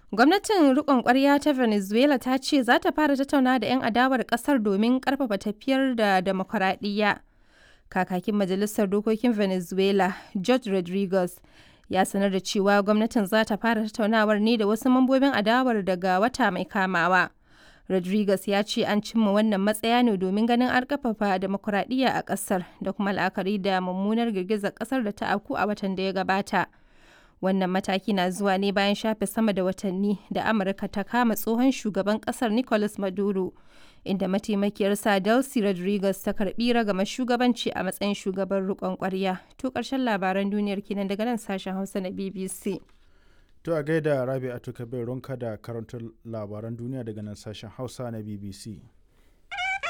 Gwamnatin riƙon ƙwarya ta Venezuela ta ce za ta fara tattauna da 'yan adawar ƙasar domin ƙarfafa tafiyar da demokuraɗiyya. Kakakin Majalisar Dokokin Venezuela, Jorge Rodriguez, ya sanar da cewa gwamnatin za ta fara tattaunawar ne da wasu mambobin adawar daga wata mai kamawa. Rodriguez ya ce an cimma wannan matsaya ne domin ganin an ƙarfafa demokuraɗiyya a ƙasar da kuma la'akari da mummunar girgizar ƙasar da ta afku a watan da ya gabata. Wannan mataki na zuwa ne bayan shafe sama da watanni da Amurka ta kama tsohon shugaban kasar Nicolas Maduro, inda mataimakiyarsa Delcy Rodriguez ta karbi ragama shugabanci a matsayin shugaban rikon kwarya. To karshen labaran duniyar kenan daga nan sashen Hausa na BBC. To a gaida Rabi'atu Kabir Ronka da karantar labaran duniya daga nan sashen Hausa na BBC.